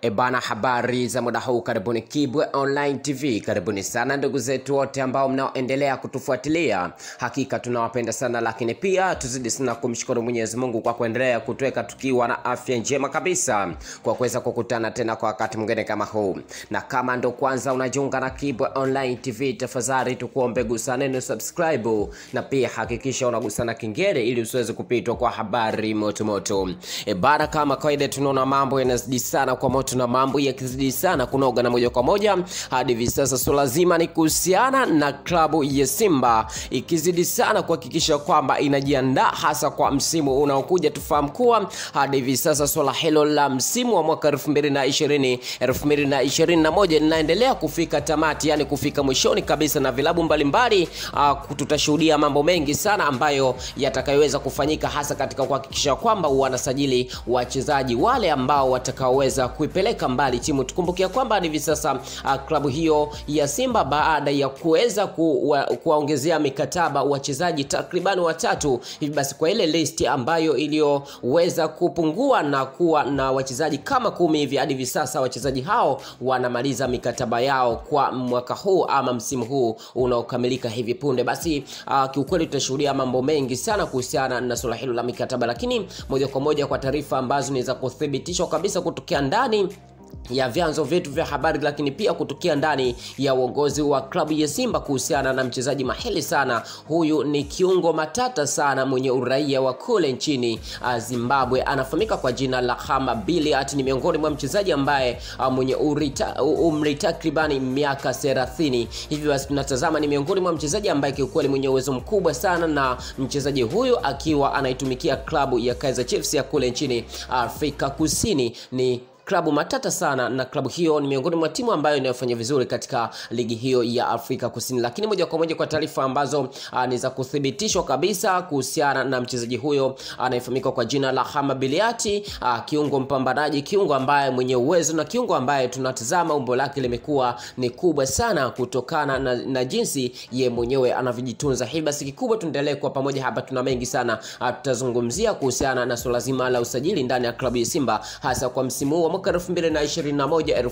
Ebana, habari za muda huu, karibuni Kibwe Online TV. Karibuni sana ndugu zetu wote ambao mnaoendelea kutufuatilia, hakika tunawapenda sana, lakini pia tuzidi sana kumshukuru Mwenyezi Mungu kwa kuendelea kutuweka tukiwa na afya njema kabisa, kwa kuweza kukutana tena kwa wakati mwingine kama huu. Na kama ndo kwanza unajiunga na Kibwe Online TV, tafadhali tukuombe gusa neno subscribe, na pia hakikisha unagusa na kengele ili usiweze kupitwa kwa habari motomoto. Ebana, kama kawaida, tunaona mambo yanazidi sana kwa moto na mambo yakizidi sana kunoga, na moja kwa moja hadi hivi sasa swala zima ni kuhusiana na klabu ya Simba ikizidi sana kuhakikisha kwamba inajiandaa hasa kwa msimu unaokuja. Tufahamu kuwa hadi hivi sasa swala hilo la msimu wa mwaka 2020 2021 linaendelea kufika tamati, yani kufika mwishoni kabisa, na vilabu mbalimbali uh, tutashuhudia mambo mengi sana ambayo yatakayoweza kufanyika hasa katika kuhakikisha kwamba wanasajili wachezaji wale ambao watakaoweza kuipeleka mbali timu. Tukumbukia kwamba hivi sasa uh, klabu hiyo ya Simba baada ya kuweza kuwaongezea mikataba wachezaji takribani watatu hivi basi, kwa ile list ambayo iliyoweza kupungua na kuwa na wachezaji kama kumi hivi, hadi hivi sasa wachezaji hao wanamaliza mikataba yao kwa mwaka huu ama msimu huu unaokamilika hivi punde. Basi uh, kiukweli tutashuhudia mambo mengi sana kuhusiana na suala hilo la mikataba, lakini moja kwa moja kwa taarifa ambazo ni za kuthibitishwa kabisa kutokea ndani ya vyanzo vyetu vya habari lakini pia kutokea ndani ya uongozi wa klabu ya Simba kuhusiana na mchezaji mahili sana. Huyu ni kiungo matata sana mwenye uraia wa kule nchini uh, Zimbabwe, anafahamika kwa jina la Hama Biliat. Ni miongoni mwa mchezaji ambaye uh, mwenye urita, umri takribani miaka 30 hivi. Basi tunatazama ni miongoni mwa mchezaji ambaye kiukweli mwenye uwezo mkubwa sana, na mchezaji huyu akiwa anaitumikia klabu ya Kaizer Chiefs ya kule nchini Afrika Kusini ni klabu matata sana na klabu hiyo ni miongoni mwa timu ambayo inayofanya vizuri katika ligi hiyo ya Afrika Kusini. Lakini moja kwa moja kwa taarifa ambazo ni za kuthibitishwa kabisa kuhusiana na mchezaji huyo anayefahamika kwa jina la Hama Biliati, kiungo mpambanaji, kiungo ambaye mwenye uwezo na kiungo ambaye tunatazama umbo lake limekuwa ni kubwa sana kutokana na, na jinsi ye mwenyewe anavyojitunza. Hivi basi kikubwa tuendelee kwa pamoja hapa, tuna mengi sana tutazungumzia kuhusiana na swala zima la usajili ndani ya klabu ya Simba hasa kwa msimu huu mwaka 2021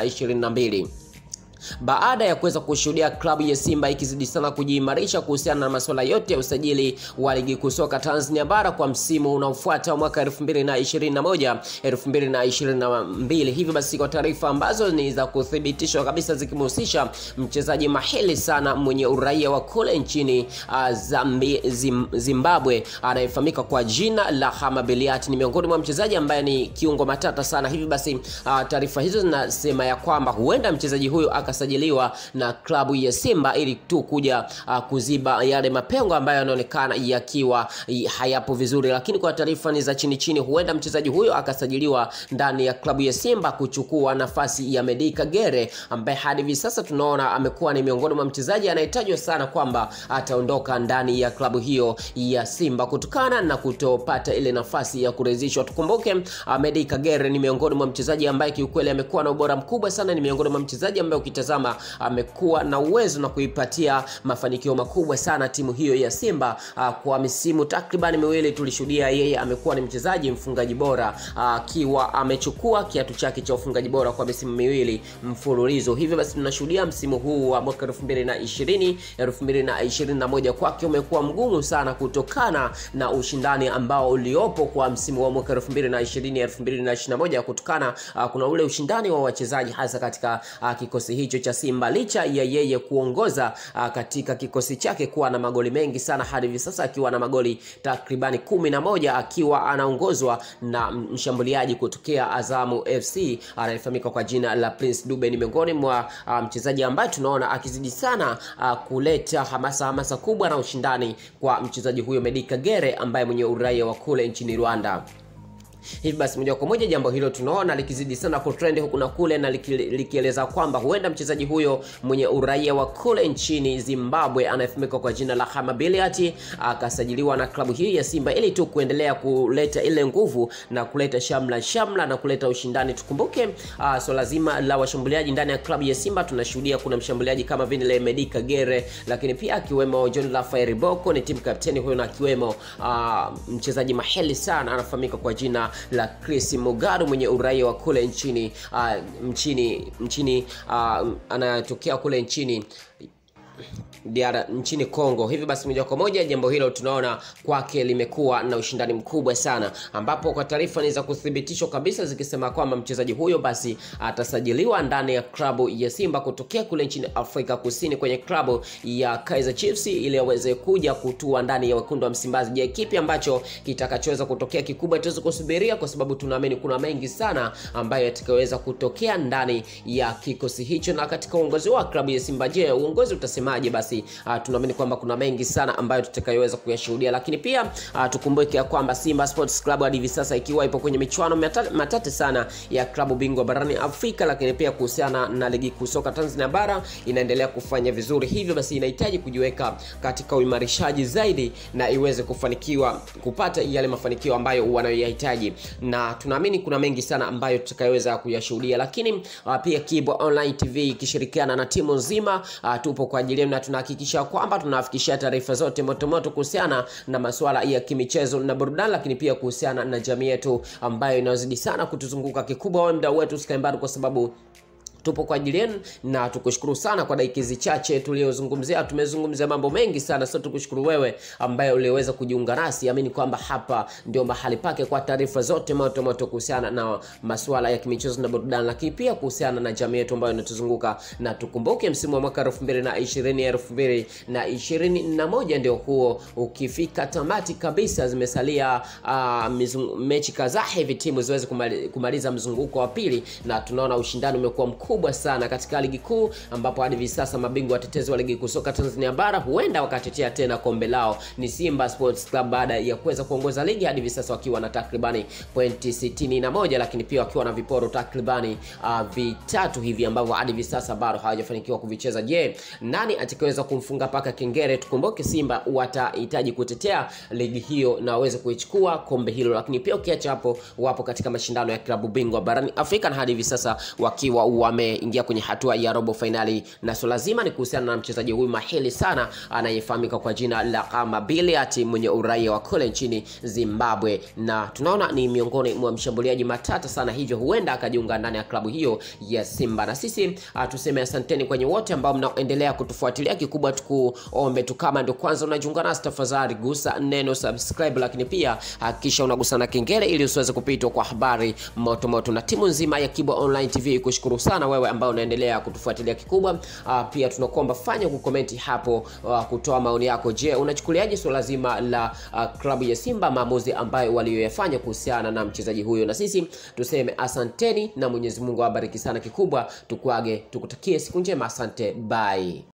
2022 baada ya kuweza kushuhudia klabu ya Simba ikizidi sana kujiimarisha kuhusiana na masuala yote ya usajili wa ligi kuu soka Tanzania bara kwa msimu unaofuata mwaka 2021 2022. Hivyo basi, kwa taarifa ambazo ni za kuthibitishwa kabisa zikimhusisha mchezaji mahili sana mwenye uraia wa kule nchini uh, Zambi, Zim, Zimbabwe anayefahamika kwa jina la Hama Biliat, ni miongoni mwa mchezaji ambaye ni kiungo matata sana. Hivyo basi, uh, taarifa hizo zinasema ya kwamba huenda mchezaji huyo akasajiliwa na klabu ya Simba ili tu kuja uh, kuziba yale mapengo ambayo yanaonekana yakiwa hayapo vizuri, lakini kwa taarifa ni za chini chini, huenda mchezaji huyo akasajiliwa ndani ya klabu ya Simba kuchukua nafasi ya Medi Kagere ambaye hadi hivi sasa tunaona amekuwa ni miongoni mwa mchezaji anayetajwa sana kwamba ataondoka ndani ya klabu hiyo ya Simba kutokana na kutopata ile nafasi ya kurejeshwa. Tukumbuke uh, Medi Kagere ni miongoni mwa mchezaji ambaye kiukweli amekuwa na ubora mkubwa sana, ni miongoni mwa mchezaji ambaye ukitazama amekuwa na uwezo na kuipatia mafanikio makubwa sana timu hiyo ya Simba. Kwa misimu takriban miwili tulishuhudia yeye amekuwa ni mchezaji mfungaji bora akiwa amechukua kiatu chake cha ufungaji bora kwa misimu miwili mfululizo. Hivyo basi tunashuhudia msimu huu wa mwaka 2020 2021 kwake umekuwa mgumu sana kutokana na ushindani ambao uliopo kwa msimu wa mwaka 2020 2021 kutokana kuna ule ushindani wa wachezaji hasa katika kikosi hicho cha Simba licha ya yeye kuongoza uh, katika kikosi chake kuwa na magoli mengi sana hadi hivi sasa akiwa na magoli takribani kumi na moja akiwa anaongozwa na mshambuliaji kutokea Azamu FC anayefahamika kwa jina la Prince Dube. Ni miongoni mwa uh, mchezaji ambaye tunaona akizidi sana uh, kuleta hamasa hamasa kubwa na ushindani kwa mchezaji huyo Medi Kagere ambaye mwenye uraia wa kule nchini Rwanda. Hivi basi moja kwa moja jambo hilo tunaona likizidi sana kutrend huku na kule, na likieleza kwamba huenda mchezaji huyo mwenye uraia wa kule nchini Zimbabwe anayefahamika kwa jina la Hama Biliat akasajiliwa na klabu hii ya Simba ili tu kuendelea kuleta ile nguvu na kuleta shamla shamla na kuleta ushindani. Tukumbuke uh, swala so zima la washambuliaji ndani ya klabu ya Simba, tunashuhudia kuna mshambuliaji kama vile Medi Kagere, lakini pia akiwemo John Rafael Boko ni timu kapteni huyo, na akiwemo uh, mchezaji maheli sana anafahamika kwa jina la Chris Mugaru mwenye uraia wa kule nchini uh, nchini nchini uh, anatokea kule nchini Diara, nchini Kongo. Hivi basi moja kwa moja jambo hilo tunaona kwake limekuwa na ushindani mkubwa sana, ambapo kwa taarifa ni za kuthibitishwa kabisa zikisema kwamba mchezaji huyo basi atasajiliwa ndani ya klabu ya Simba kutokea kule nchini Afrika Kusini kwenye klabu ya Kaizer Chiefs ili aweze kuja kutua ndani ya wekundu wa Msimbazi. Je, kipi ambacho kitakachoweza kutokea kikubwa tuweze kusubiria, kwa sababu tunaamini kuna mengi sana ambayo yatakayoweza kutokea ndani ya kikosi hicho na katika uongozi wa klabu ya Simba. Je, uongozi utasemaje? Basi uh, tunaamini kwamba kuna mengi sana ambayo tutakayoweza kuyashuhudia, lakini pia uh, tukumbuke ya kwamba Simba Sports Club hadi hivi sasa ikiwa ipo kwenye michuano matata, matata sana ya klabu bingwa barani Afrika, lakini pia kuhusiana na ligi kuu soka Tanzania bara inaendelea kufanya vizuri, hivyo basi inahitaji kujiweka katika uimarishaji zaidi na iweze kufanikiwa kupata yale mafanikio ambayo wanayoyahitaji, na tunaamini kuna mengi sana ambayo tutakayoweza kuyashuhudia, lakini uh, pia Kibwa Online TV ikishirikiana na timu nzima uh, tupo kwa ajili yenu na tunahakikisha kwamba tunawafikishia taarifa zote motomoto kuhusiana na masuala ya kimichezo na burudani, lakini pia kuhusiana na jamii yetu ambayo inazidi sana kutuzunguka. Kikubwa wewe mdau wetu usikae mbali, kwa sababu tupo kwa ajili yenu na tukushukuru sana kwa dakika hizi chache tuliyozungumzia. Tumezungumzia mambo mengi sana, sio tukushukuru wewe ambaye uliweza kujiunga nasi. Amini kwamba hapa ndio mahali pake kwa taarifa zote moto moto kuhusiana na masuala ya kimichezo na burudani, lakini pia kuhusiana na jamii yetu ambayo inatuzunguka. Na tukumbuke msimu wa mwaka 2020 2021 ndio huo ukifika tamati kabisa, zimesalia uh, mechi kadhaa hivi timu ziweze kumali, kumaliza mzunguko wa pili, na tunaona ushindani umekuwa mkubwa kubwa sana katika ligi kuu ambapo hadi hivi sasa mabingwa watetezi wa ligi kuu soka Tanzania bara huenda wakatetea tena kombe lao ni Simba Sports Club baada ya kuweza kuongoza ligi hadi hivi sasa wakiwa na takribani pointi 61, lakini pia wakiwa na viporo takribani uh, vitatu hivi ambavyo hadi hivi sasa bado hawajafanikiwa kuvicheza. Je, nani atakayeweza kumfunga paka kengere? Tukumbuke Simba watahitaji kutetea ligi hiyo na waweze kuichukua kombe hilo, lakini pia ukiacha hapo, wapo katika mashindano ya klabu bingwa barani Afrika na hadi hivi sasa wakiwa wameingia kwenye hatua ya robo fainali, na swala zima ni kuhusiana na mchezaji huyu mahili sana anayefahamika kwa jina la Kama Biliat mwenye uraia wa kule nchini Zimbabwe, na tunaona ni miongoni mwa mshambuliaji matata sana, hivyo huenda akajiunga ndani ya klabu hiyo ya Simba. Na sisi uh, tuseme asanteni kwenye wote ambao mnaendelea kutufuatilia. Kikubwa tukuombe tu, kama ndio kwanza unajiunga nasi, tafadhali gusa neno subscribe, lakini pia hakikisha unagusa na kengele ili usiweze kupitwa kwa habari moto moto, na timu nzima ya Kibwa Online TV kushukuru sana wewe ambao unaendelea kutufuatilia kikubwa. Uh, pia tunakuomba fanya kukomenti hapo, uh, kutoa maoni yako. Je, unachukuliaje swala zima la uh, klabu ya Simba, maamuzi ambayo waliyoyafanya kuhusiana na mchezaji huyo? Na sisi tuseme asanteni na Mwenyezi Mungu awabariki sana. Kikubwa tukuage, tukutakie siku njema. Asante, bye.